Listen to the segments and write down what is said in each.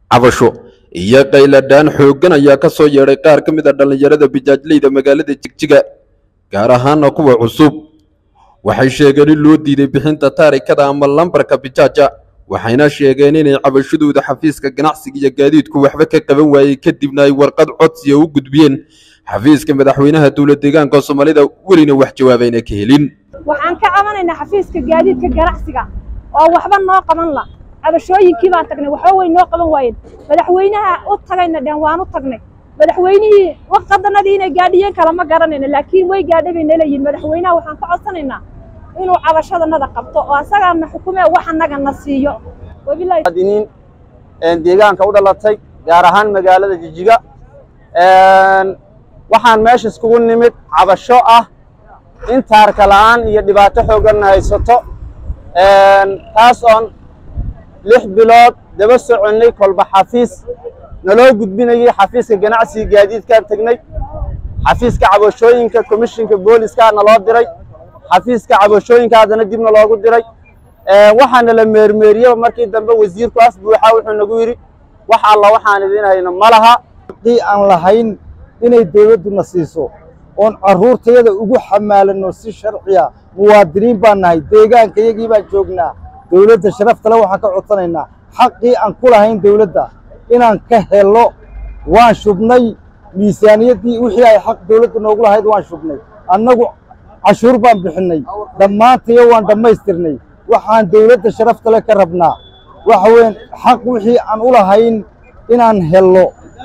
cabasho iyo qayladhaan xooggan ayaa ka soo yeedhay qaar ka mid a dhallinyarada bijaajleyda magaalada jigjiga gaar ahaana kuwa cusub waxay sheegeen in loo diiday bixinta taarikada ama lambarka bijaaja waxayna sheegeen inay cabashadooda xafiiska ganacsiga iyo gaadiidku waxba ka qaban waayey kadibna ay warqad codsiya u gudbiyeen xafiiska madaxweynaha dowlad deegaanka soomaalida welina wax jawaabayna ka helin waxaan ka cabanaynaa xafiiska gaadiidka ganacsiga oo waxba noo qaban la cabashooyinkii baan tagnay waxba way noo qaban waayeen madaxweynaha u tagayna dhan waan u tagnay madaxweynihii waqadanadii inay gaadhiyeen kala ma garanayna laakiin way gaadhay bay naleeyihin madaxweynaha waxaan ka codsanaynaa inuu cabashadanada qabto oo asagaana xukume wax annaga na siiyo wabilahi muwaadiniin deegaanka u dhalatay gaar ahaan magaalada jijiga waxaan meesha iskugu nimid cabasho ah in taarka la'aan iyo dhibaato xoogganna haysato taas oon lix bilood daba soconnay kolba xafiis naloo gudbinayay xafiiska ganacsiga gaadiidkaan tegnay xafiiska cabashooyinka komishinka booliska naloo diray xafiiska cabashooyinka haddana dibna loogu diray waxaana la meermeeriyeba markii dambe wasiirku af buuxa wuxuu nagu yidhi wax alla waxaan idin hayno ma laha haddii aan lahayn inay dawladduna siiso oon carruurtayada ugu xamaalanno si sharciya muwaadiniin baan nahay deegaanka iyagii baan joognaa dawladda sharaftale waxaan ka codsanaynaa xaqii aan ku lahayn dawladda inaan ka helo waan shubnay miisaaniyaddii wixii ay xaq dawladda noogu lahayd waan shubnay annagu cashuur baan bixinnay dhammaantayo waan dhammaystirnay waxaan dawladda sharaftale ka rabnaa waxa weeyaan xaq wixii aan u lahayn inaan hello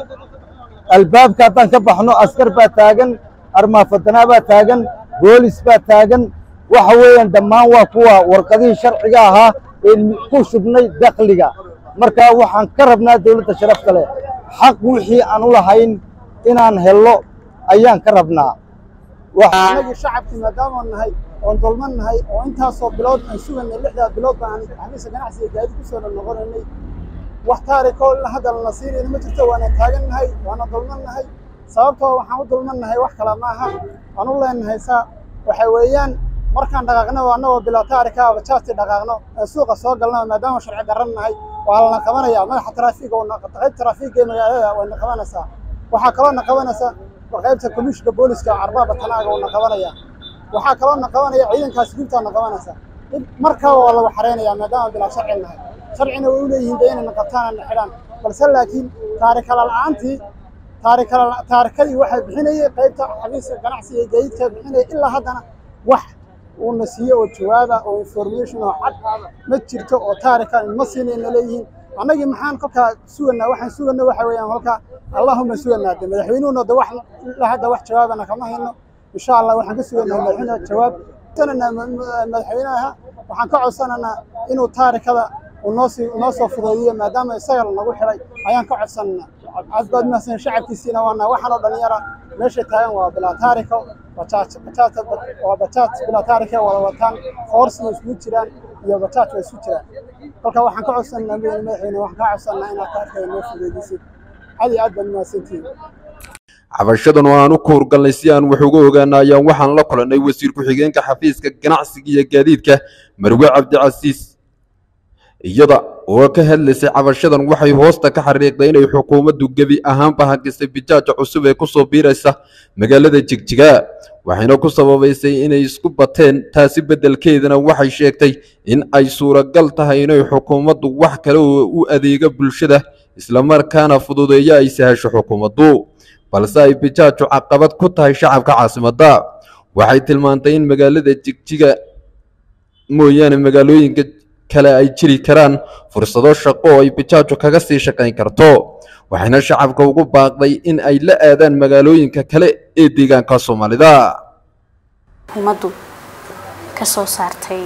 albaabka haddaan ka baxno askar baa taagan armaafadanaa baa taagan boolis baa taagan waxa weeyaan dhammaan waa kuwa warqadihii sharciga ahaa ee ku shubnay dakhliga marka waxaan ka rabnaa dawladda sharafta leh xaq wixii aan u lahayn inaan hello ayaan ka rabnaa anagii shacabkii maadaamaan nahay oon dulman nahay oo intaasoo bilood aan suganay lixdaa bilood baan xafiiska ganacsiga gaadi ku soo noqonaynay wax taarikoo hadda lana siinayna ma jirto waana taagan nahay waana dulman nahay sababtoo waxaan u dulman nahay wax kale maaha aan u leenahay saa waxa weeyaan markaan dhaqaaqno annagoo bilaa taarika bajaajtii dhaqaaqno ee suuqa soo galno maadaama sharci darran nahay waa lana qabanayaa madaxa taraafiga qayb taraafiga ee magaalada wayna qabanaysaa waxaa kaloo na qabanaysa qaybta komishinka booliska carbaaba tanaaga uuna qabanaya waxaa kaloo na qabanaya ciidankaas gubtaa na qabanaysa markaba waa lagu xareynayaa maadaama bilaa sharci nahay sharcina way u leeyihiin de inayna qabtaan na xidhaan balse laakiin taarikala la'aantii taarikala taarikadii waxay bixinayay qaybta xafiiska ganacsiga ee gaadiidka bixinaya ilaa haddana wax uuna siiyo oo jawaaba oo information oo cad ma jirto oo taarika ma siinayna leeyihiin annagii maxaan kolkaa suganaa waxaan suganna waxa weeyaan kolkaa allahuma suganaa de madaxweynuhuna de wax ilaa hadda wax jawaabana kama hayno insha allah waxaan ka suganaa madaxweynaha jawaab sananaa madaxweynaha waxaan ka codsananaa inuu taarikada unoosii unoo soo fudeediyo maadaama isaga nagu xidhay ayaan ka codsananaa aad baad mahadsan shacabkiisiina waana waxaan oo dhalinyara meesha taagan waa bilaa taariko bajaaj bajaaj waa bajaaj bilaa taarika wada wataan foorsina isugu jiraan iyo bajaaj waa isu jiraan kolka waxaan ka codsananaa madaxweyne waxaan ka codsananaa inaad taarikada noo fudeedisid aad iyo aad baad mahadsantihiin cabashadan oo aan u kuurgalnay si aan wax uga ogaana ayaan waxaan la kulannay wasiir ku-xigeenka xafiiska ganacsiga iyo gaadiidka marwe cabdicasiis iyada oo ka hadlaysay cabashadan waxay hoosta ka xariiqday inay xukuumaddu gebi ahaanba hagisay bijaaja cusub ee ku soo biiraysa magaalada jigjiga waxayna ku sababaysay inay isku bateen taasi beddelkeedana waxay sheegtay in ay suuragal tahay inay xukuumaddu wax kale oo u adeega bulshada islamarkaana fududeeyo ay sahasho xukuumaddu balse ay bijaaju caqabad ku tahay shacabka caasimadda waxay tilmaantay in magaalada jigjiga mooyaane magaalooyinka kale ay jiri karaan fursado shaqo oo ay bijaaju kaga sii shaqayn karto waxayna shacabka ugu baaqday in ay la aadaan magaalooyinka kale ee deegaanka soomaalida xukuumaddu ka soo saartay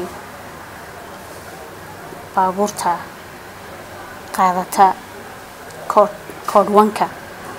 baabuurta qaadata koodhwanka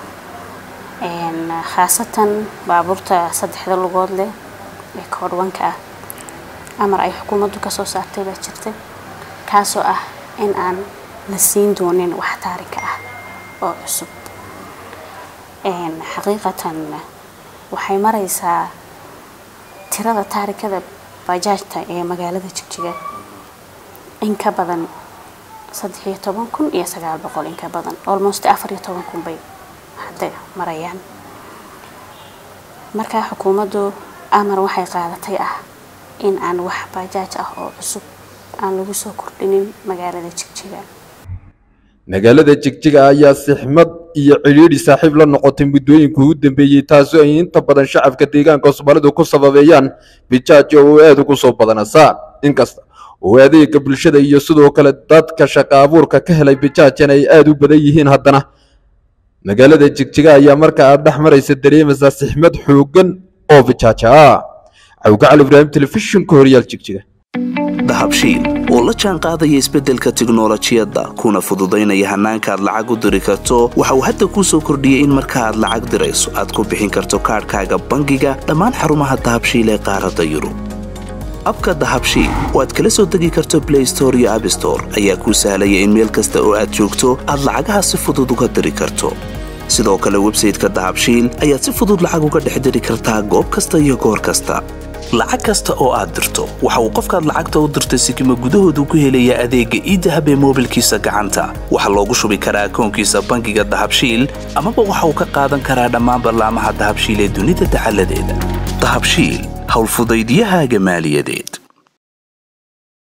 khaasatan baabuurta saddexda lugood leh ee koodhwanka ah amar ay xukuumaddu kasoo saartay baa jirta kaasoo ah in aan la siin doonin wax taarika ah oo cusub xaqiiqatan waxay maraysaa tirada taarikada bajaajta ee magaalada jigjiga in ka badan saddex iyo toban kun iyo sagaal boqol in ka badan almost afar iyo toban kun bay hadda marayaan markaa xukuumaddu amar waxay qaadatay ah in aan wax bajaaj ah oo cusub aan lagu soo kordhinin magaalada jigjiga magaalada jigjiga ayaa sixmad iyo cidhiidhi saaxiib la noqotay muddooyinkii ugu dambeeyey taasoo ay inta badan shacabka deegaanka soomaalidu ku sababeeyaan bijaajo oo aad ugu soo badanasaan inkasta oo adeega bulshada iyo sidoo kale dadka shaqa abuurka ka helay bijaajan ay aad u badan yihiin haddana magaalada jigjiga ayaa marka aad dhex maraysa dareemaysaa sixmad xooggan oo bijaaja ah cawgacal ibraahim telefishinka horyaal jigjiga dahabshiil oo la jaan qaadaya isbeddelka tiknolojiyadda kuna fududaynaya hannaanka aad lacag u diri karto waxa uu hadda kuu soo kordhiyey in marka aad lacag dirayso aad ku bixin karto kaadhkaaga bangiga dhammaan xarumaha dahabshiil ee qaaradda yurub abka dahabshiil oo aad kala soo degi karto blay store iyo abstore ayaa kuu sahlaya in meel kasta oo aad joogto aad lacagaha si fudud uga diri karto sidoo kale websayteka dahabshiil ayaad si fudud lacag uga dhex diri kartaa goob kasta iyo goor kasta lacag kasta oo aad dirto waxa uu qofkaad lacagta u dirtay sikima gudahoodu ku helayaa adeegga iidahab ee moobilkiisa gacanta waxaa loogu shubi karaa akoonkiisa bangiga dahabshiil amaba waxa uu ka qaadan karaa dhammaan ballaamaha dahabshiil ee dunida dacaladeeda dahabshiil howlfudaydyahaaga maaliyadeed